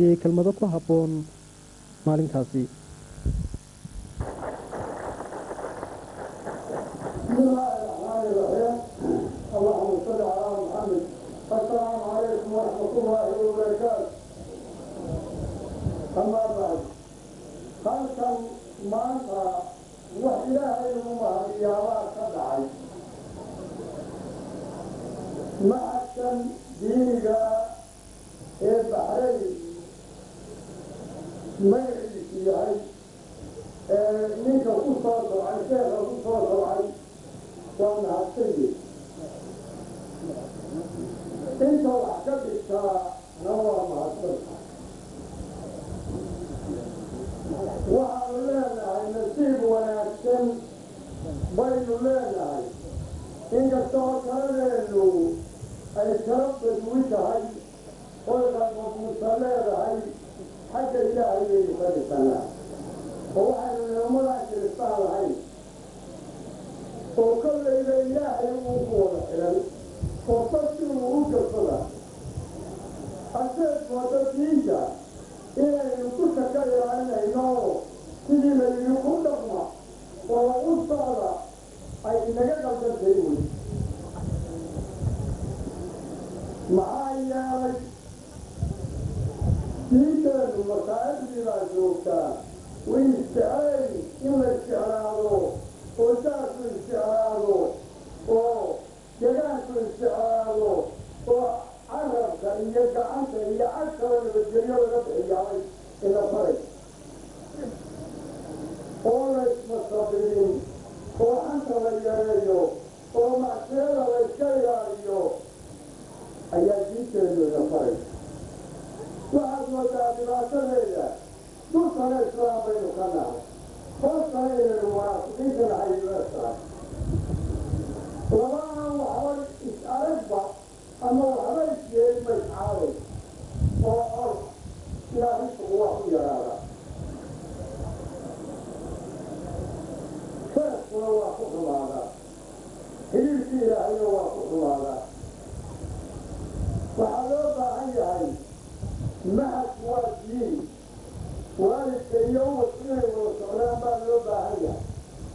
jeediyey kelmado ku habboon maalintaasi بسم الله الرحمن الرحيم اللهم صل على محمد السلام عليكم ورحمة الله وبركاته أما بعد خلقا maanta wax ilaahay ugu mahadiyaabaa ka dhacay macadkan diiniga ee baxrayn magaciisu yahay ee ninka ku soo socay sheekha ku soo socay waa mahadsanyi inta wax ka dhigtaa na waa mahadsantahay waxaanu leenahay nasiib wanaagsan baynu leenahay inkastoo kaladeenu ay kala badwi tahay oy qalbabuusa leedahay xagga ilaahay baynu ka dhisanaa oo waxaynu nimamadaan kiristaan lahayn oo kollayba ilaahay uu ku wada xilan oo dadkii uu u gasada aseed wada diinta inaynu dusha ka ilaalinayno sidii layidhi ku dhaqma oo u socda ay inaga qaldantahay wey maxaa yeelay diinteenu masaa'ibdii baa joogtaa way isjeclayn in la isjeclaado oo jaarku isjeclaado oo degaanku isjeclaado oo carabka iyo gacanta iyo cagkaba nabadgelyo laga bixiyaabay ina faray oo la ismasabirin oo xanta la yareeyo oo macsiyada la iska ilaaliyo ayaa diinteenu ina faray waxaad moodaa dhibaatadeeda dulkana islaam baynu ka nahay hoostana inaynu munaafiqiinta nahay uesahay labaan waxba is aragba ama waxba isyeelma iscaaday oo or ilaahisugu waa ku yaraada feeskuna waa ku xumaadaa xiriirkii ilaahayna waa ku xumaadaa waxaa loo baahan yahay mahadku waa diin waalidka iyo ubadku inay wada socdaan baa loo baahan yahay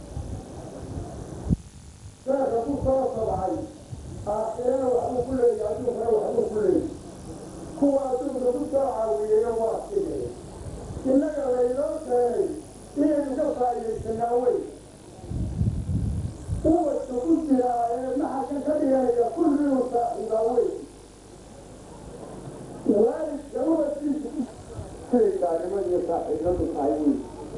feerka ku soo sabcay aakhirana waxbuu ku leeyahay adduunkana waxbuu ku leeyahay kuwa adduunka ku soo caawiyeyna waa sidee innaga laynoo keenay inaynu ka faa'iidaysanaa wey ubadka ku jiraa ee maxakan ka dhiganaya kulligu saaxiibaa wey waalidka ubadkiisa siday gaalnimo iyo saaxiibadu tahay wey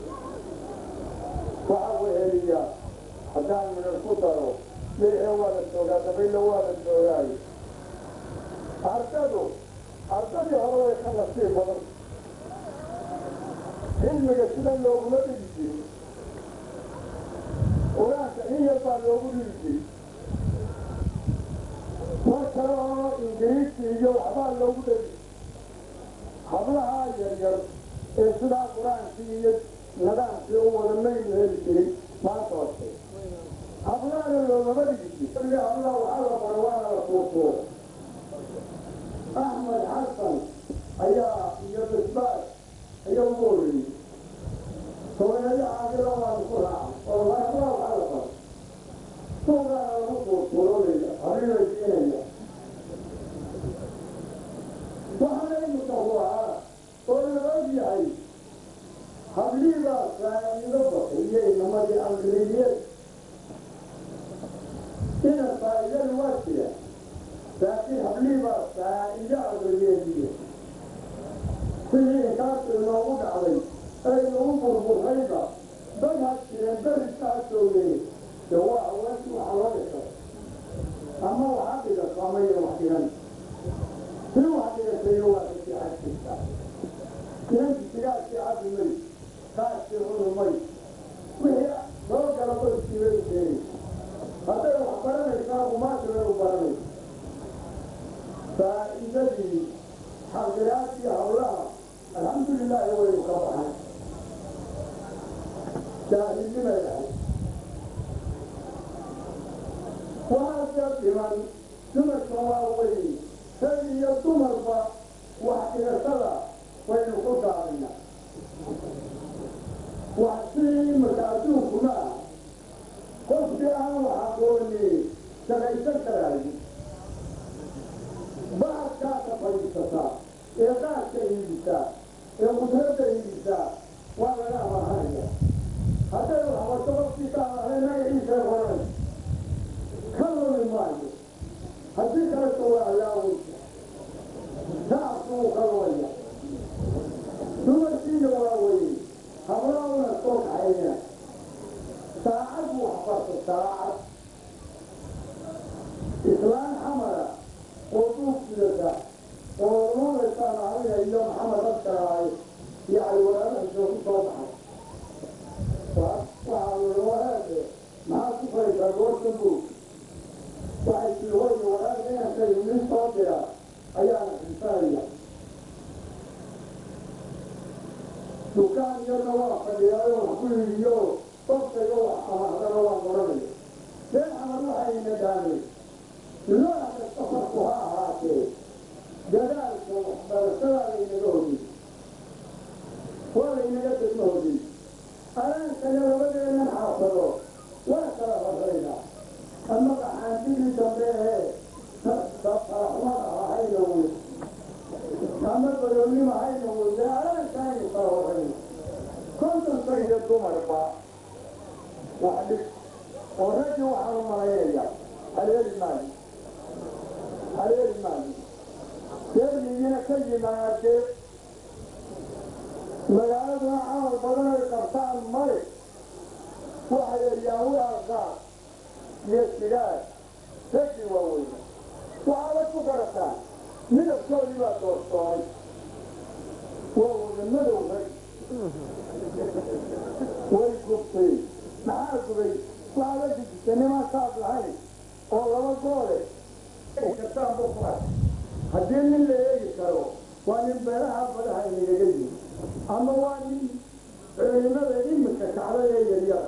waxa weheliya haddaan midhar ku daro leehe waa la joogaa dabaylo waa la joogaayo ardadu ardadii hore way ka nasiib badan cilmiga sida looguma dhigi jiri qur-aanka in yar baa loogu dhigi jiri mar kale oo ingiriisi iyo waxbaa loogu dhegi hablahaa yaryar ee sidaa qur-aankii iyo nidaamkii u wada maynu heli jiray maanta hoose hablaana loogama dhigi jiri hablaha waxaa la bara waana la tuurtuur axmed xasan ayaa iyo bisbaas ayaa ugu horreeyey hooyadii caadila waanu ku raacay oo hablaha waxaa la bara suugaana lagu tuurtuuroolaya habinay siinaya waxaana imika huraa oo la og yahay habliibaa faa'iido baxiyo inamadii amriyad ina faa'iidadu waa jira laakiin habliibaa faa'iido amriyeediyo sidii inkaasi inoogu dhacday ay nagu burburrayba dad ha jireen berisaa joogay de waa haweenkii waxa loo dhigay ama waxaa dhigato ama iyo wax dhigan si wax dhigatay waa kasii xajirta inanki sigaadkii cabimay kaaskii cunumay wixii soo gala baskiibay u keenay hadday wax baranaysaa umaashibay u baranaysa faa'iidadii xaqiraadkii hawlaha alxamdulilaahi waynu ka baxay jaahilnimay ahay waxaasa dhiman dumarka waa weyn rag iyo dumarba wax dhigashada way iibisaa ee qudradda iibisaa waa laga amahanaya hadday waxbato qofkiisa amahay magaciisa qoran ka lumi maayo haddii kaleto waa allaaweysa shacabku wuu ka lumaya dumarkiina waa weye hablauna soo kaxayna saacad buu waxbarto saacad islaan xamara oo duugsidata oo nuunaysaan ahaya iyo maxamed abkaraay iyo caliwalaalahiisa ku soo baxay waxaa wili waraade maxaa ku faysaa goorta buug waxay tii hoyga waraada inanka nin soo dira ayaana xisaaya dukaan yarna waa fadhiyaayo wax ku yihiyo qofkayga wax amahdana waa qoranaya been camal waxayna dhaameen nooc kasta farku ha ahaatee dadaalka waxbarashadaa laynaga hodin waa laynaga degma hodin alaankana labadeenan xaafado waa kala horaynaa ama qaxaantigii dambe ee faraxmada ahayna wey ama baroonnima hayna wey dee alaankaynu kala horayna kontonka iyo dumarba wax dhig oo raggii waxaan u malaynaya haleeli maayo haleeli maayo deermigiina ka yimaadee magaaladuna camal badan ay qabtaan male waxay eryaan waaqaa iyo sigaar raggii waaweyna waxaala ku garataa midabkoodii baa doorsoonay waa wada madow rag way gubtay maxaa gubay waxaa la dejisay nimaan saab lahayn oo laba goole haddii nin la eegi karo waa nin beeraha badaha inagaga yimi ama waa nin culimada imika kacda ee yaryar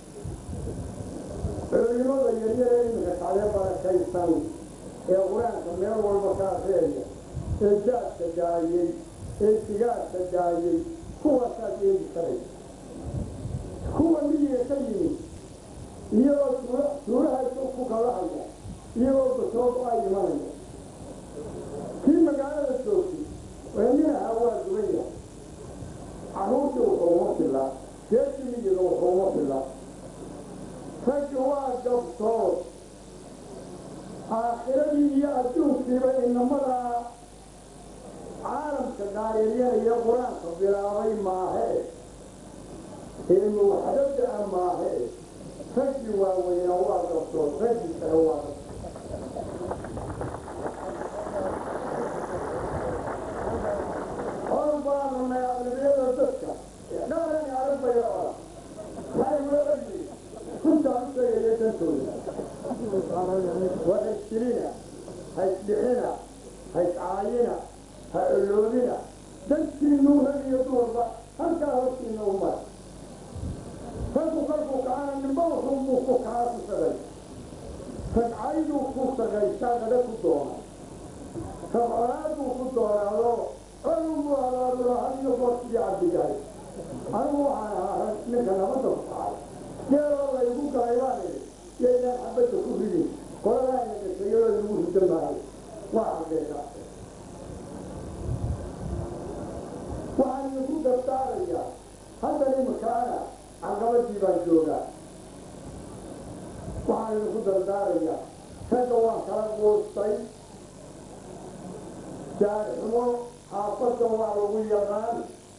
culimada yaryar ee imika kacdee barakaysan ee qur-aanka meel walba ka akreeya ee jaadka daayey ee sigaarka daayey kuwaasaad eegi karay kuwa miyiga ka yimi iyagoo suuraha ku kalahaya iyagoo basoob ay imanaya kii magaalada joogtay weeninaha waa dubaya caruurtii wuxuuma filaa geedkii miyiga wuxuuma filaa raggi waa gabtood aakhiradii iyo adduunkiiba inamadaa caalamka gaareeryanaya qur-aanka bilaabay maahe ilmu waxdada maahe raggii waaweynaa waa gabtood raggii kale waa hor baanunay aqlabiyada dadka dhaqan arabaya ola maxay loo ogyi runtaan u sheegaya dantooda waa haystilina haysdhixina hayscaayina ha oloobina dantiinu rag iyo dumarba halkaa hortiina u mara raggu kolkuu kaana nimba wuxuunbuu ku kaa ku sagay ragcayduu ku sagaysaa naga ku doona rabcolaaduu ku doonaado colunbuu alaadula had iyo goor sidii cabdigaay anigu waxaan ahaa rag ninka nabadda ku kacay geeloo laygu galay baan idhi yaynaan xabadda ku ridin qoladaayna gasayadoo lagu ridan maayo waa xageeka waxaan idinku dardaarayaa haddan imikaana caqabadii baan joogaa waxaan idinku dardaarayaa ragga waan kala quustay jaarxumo xaafadda waa lagu yaqaan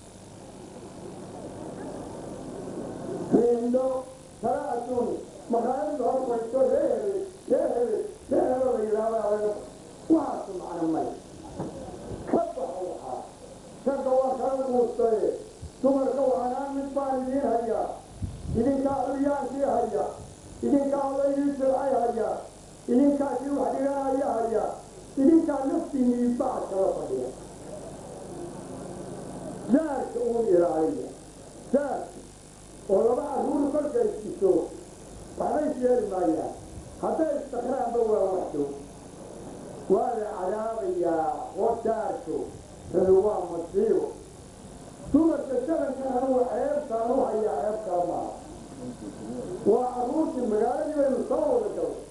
riindho kala adduun makaalada hor fadhisto ree hele ree hele ree helo la yidhaahdaa waxaasu macno may ka baxa waxaa ragga waan kala quustaye dumarka waxanaan mid baan idiin hayaa idinkaa curyaankii haya idinkaa odaydii silcay haya idinkaa kii wax dhiganaya haya idinkaa naftiinii bacad kala fadhiya jaarka uun ilaaliya jaarka oo laba carruur kolkay siso waxbay sheeri maayaan hadday istakraanba waa waxdo waa la cadaabayaa oo jaarku radu waa masiibo dumarka sharankan anugu ceebtaan u hayaa ceebkaa maaha waa carruurtii magaaladii baynu soo wada galay